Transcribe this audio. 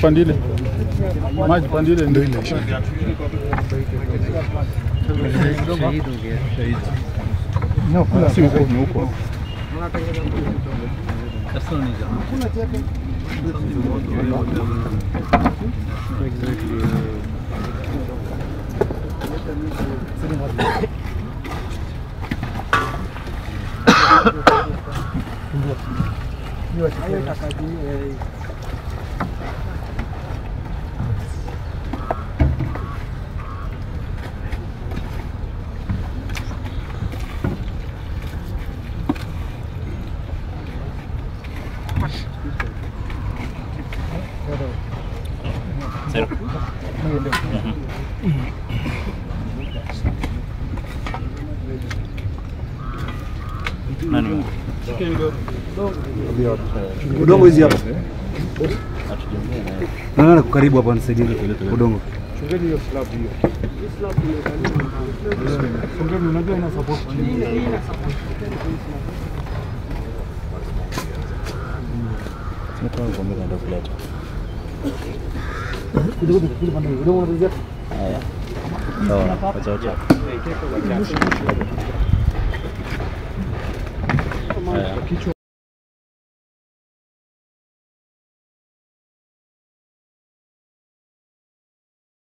Pandile. Maji pandile Ndio ile isha. si huko ni huko. Udongo hizi hapa. Naona karibu hapa nisaidie udongo. Fungeni unajua ina support. Udongo unazia. Sawa, wacha wacha. Haya.